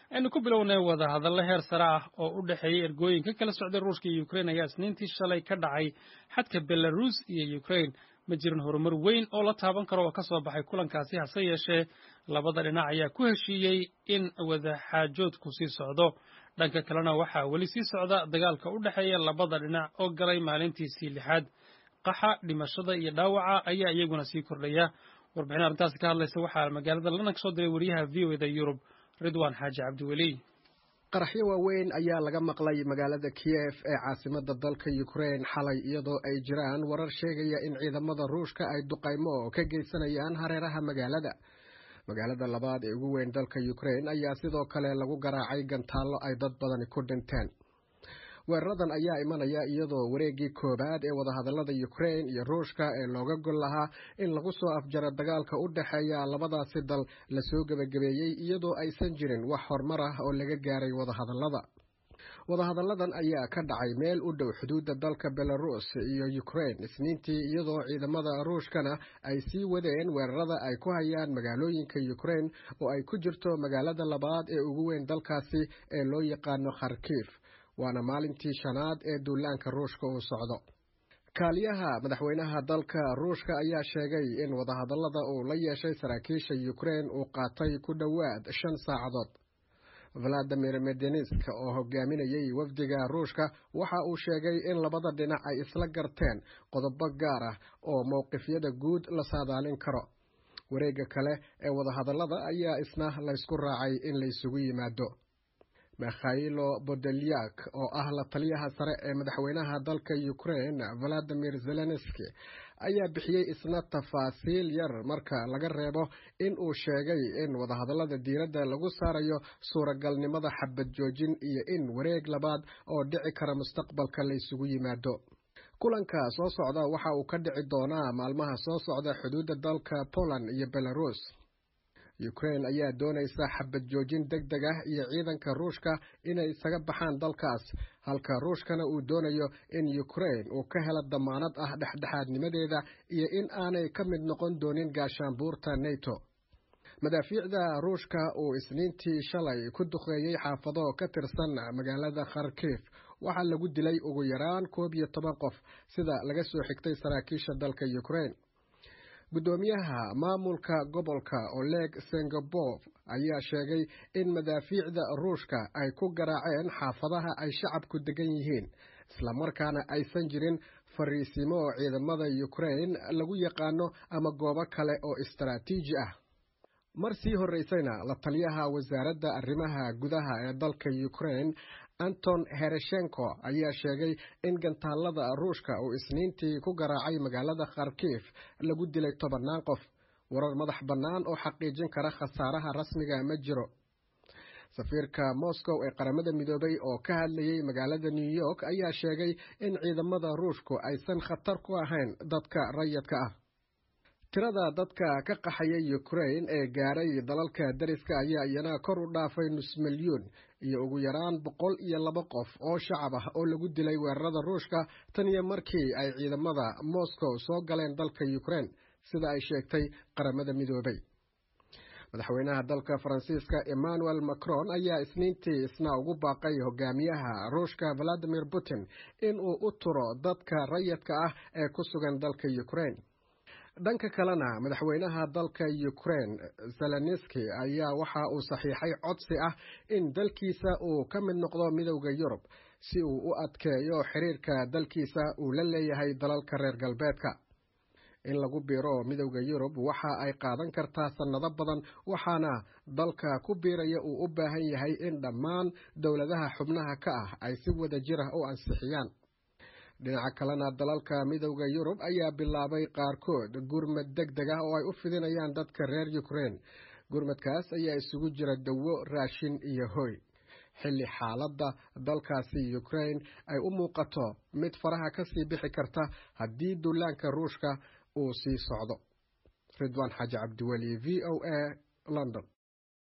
aynu ku bilownay wada hadallo heer sare ah oo u dhexeeyey ergooyin ka kala socday ruushka iyo ukrain ayaa isniintii shalay ka dhacay xadka belarus iyo ukrain ma jirin horumar weyn oo la taaban karo oo ka soo baxay kulankaasi hase yeeshee labada dhinac ayaa ku heshiiyey in wadaxaajoodku sii socdo dhanka kalena waxaa weli sii socda dagaalka u dhexeeya labada dhinac oo galay maalintiisii lixaad qaxa dhimashada iyo dhaawaca ayaa iyaguna sii kordhaya warbixin arrintaasi ka hadlaysa waxaa magaalada london ka soo diray wariyaha v o eda yurub ridwan xaaji cabdiweli qaraxyo waaweyn ayaa laga maqlay magaalada kiyef ee caasimada dalka ukrain xalay iyadoo ay jiraan warar sheegaya in ciidamada ruushka ay duqaymo ka geysanayaan hareeraha magaalada magaalada labaad ee ugu weyn dalka ukrain ayaa sidoo kale lagu garaacay gantaallo ay dad badani ku dhinteen weeraradan ayaa imanaya iyadoo wareegii koowaad ee wadahadalada ukrain iyo ruushka ee looga gol lahaa in lagu soo afjaro dagaalka u dhexeeya labadaasi dal lasoo gebagabeeyey iyadoo aysan jirin wax horumar ah oo laga gaaray wadahadalada wadahadalladan ayaa ka dhacay meel u dhow xuduudda dalka belarus iyo ukrain isniintii iyadoo ciidamada ruushkana ay sii wadeen weerarada ay ku hayaan magaalooyinka ukrain oo ay ku jirto magaalada labaad ee ugu weyn dalkaasi ee loo yaqaano kharkiif waana maalintii shanaad ee duulaanka ruushka uu socdo kaaliyaha madaxweynaha dalka ruushka ayaa sheegay in wadahadallada uu la yeeshay saraakiisha ukrain uu qaatay ku dhowaad shan saacadood valadimir medenisk oo hogaaminayay wafdiga ruushka waxa uu sheegay in labada dhinac ay isla garteen qodobo gaar ah oo mowqifyada guud la saadaalin karo wareegga kale ee wadahadallada ayaa isna laysku raacay in laysugu yimaado mikhailo bodelyak oo ah la taliyaha sare ee madaxweynaha dalka ukrain valadimir zelenski ayaa bixiyey isna tafaasiil yar marka laga reebo in uu sheegay in wadahadallada diiradda lagu saarayo suuragalnimada xabad joojin iyo in wareeg labaad oo dhici kara mustaqbalka laysugu yimaado kulanka soo socda waxa uu ka dhici doonaa maalmaha soo socda xuduudda dalka poland iyo belarus ukrain ayaa doonaysa xabad joojin deg deg ah iyo ciidanka ruushka inay isaga baxaan dalkaas halka ruushkana uu doonayo in ukrain uu ka helo damaanad ah dhexdhexaadnimadeeda iyo in aanay ka mid noqon doonin gaashaanbuurta neto madaafiicda ruushka uu isniintii shalay ku duqeeyey xaafado ka tirsan magaalada kharkiif waxaa lagu dilay ugu yaraan koob iyo toban qof sida laga soo xigtay saraakiisha dalka ukrain guddoomiyaha maamulka gobolka oleg sengabov ayaa sheegay in madaafiicda ruushka ay ku garaaceen xaafadaha ay shacabku degan yihiin islamarkaana aysan jirin fariisimo oo ciidamada ukrain lagu yaqaano ama goobo kale oo istaraatiiji ah mar sii horreysayna la taliyaha wasaaradda arrimaha gudaha ee dalka ukrain anton hereshenko ayaa sheegay in gantaalada ruushka uu isniintii ku garaacay magaalada kharkiif lagu dilay tobannaan qof warar madax bannaan oo xaqiijin kara khasaaraha rasmiga ma jiro safiirka moscow ee qaramada midoobay oo ka hadlayay magaalada new york ayaa sheegay in ciidamada ruushku aysan khatar ku ahayn dadka rayadka ah tirada dadka ka qaxaya ukrain ee gaaray dalalka dariska ayaa iyana kor u dhaafay nus milyuun iyo ugu yaraan boqol iyo laba qof oo shacab ah oo lagu dilay weerarada ruushka tan iyo markii ay ciidamada moscow soo galeen dalka ukrain sida ay sheegtay qaramada midoobay madaxweynaha dalka faransiiska emmanuel macron ayaa isniintii isna ugu baaqay hogaamiyaha ruushka valadimir putin in uu u turo dadka rayadka ah ee ku sugan dalka ukrain dhanka kalena madaxweynaha dalka ukrain zelenski ayaa waxa uu saxiixay codsi ah in dalkiisa uu ka mid noqdo midowda yurub si uu u adkeeyo xiriirka dalkiisa uu la leeyahay dalalka reer galbeedka in lagu biiro midowda yurub waxa ay qaadan kartaa sannado badan waxaana dalka ku biiraya uu u baahan yahay in dhammaan dowladaha xubnaha ka ah ay si wada jir ah u ansixiyaan dhinaca kalena dalalka midowda yurub ayaa bilaabay qaarkood gurmad deg deg ah oo ay u fidinayaan dadka reer ukrain gurmadkaas ayaa isugu jira dawo raashin iyo hoy xilli xaaladda dalkaasi ukrain ay u muuqato mid faraha ka sii bixi karta haddii duulaanka ruushka uu sii socdo ridwaan xaaji cabdiweli v o a london